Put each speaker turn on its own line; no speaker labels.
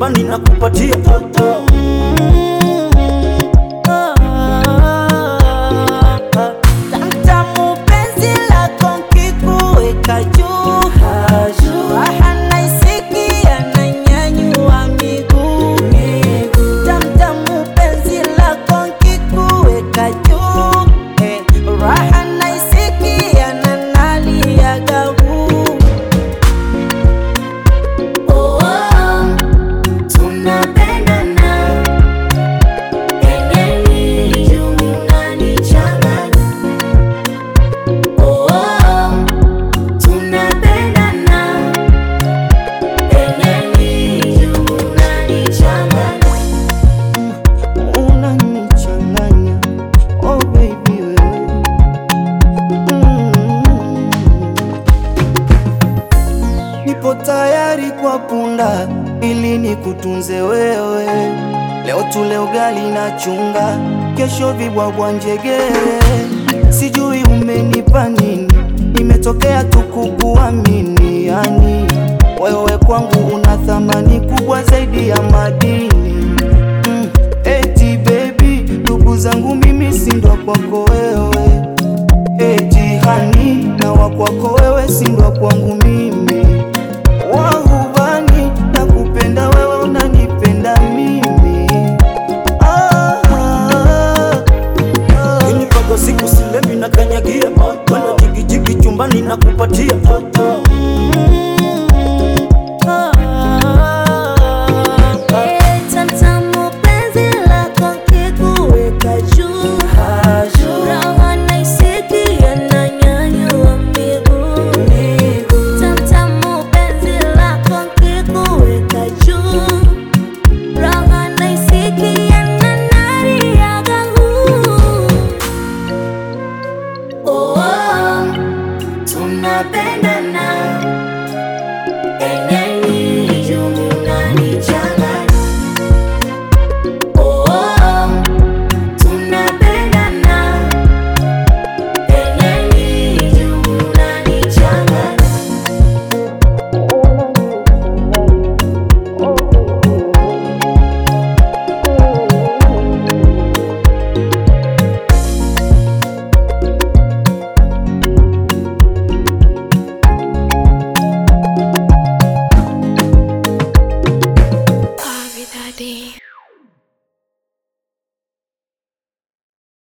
chumbani na kupatia toto
Tamtamu penzi lako nkikuweka juu Raha naisikia nanyanyua miguu Tamtamu penzi lako nkikuweka juu Eh, Raha naisikia na naliaga huu
Oh, oh, tunapendana. Pengeni juu unanichanganya. Oh, oh, tunapendana. Pengeni juu unanichanganya.
unanichanganya oh baby wewe mm. nipo tayari kwa punda ili nikutunze wewe leo tule ugali na chunga kesho vibwabwa njegere sijui umenipa nini nimetokea tu kukuamini yani wewe kwangu una thamani kubwa zaidi ya madini mm. Eti baby, ndugu zangu mimi si ndo kwako wewe. Eti hani na wa kwako wewe si ndo kwangu mimi. Wahubani na kupenda wewe unanipenda mimi. Ah, ah, ah.
Inipaga siku silemi na kanyagia Wala jigijigi chumbani na kupatia toto
Tamtamu penzi lako nkikuweka juu Raha naisikia nanyanyua miguu Tamtamu penzi lako nkikuweka juu Raha naisikia na naliaga huu Oh, oh, tunapendana Pengeni juu unanichanganya. Oh, oh, tunapendana. Pengeni juu unanichanganya.
Pavidade.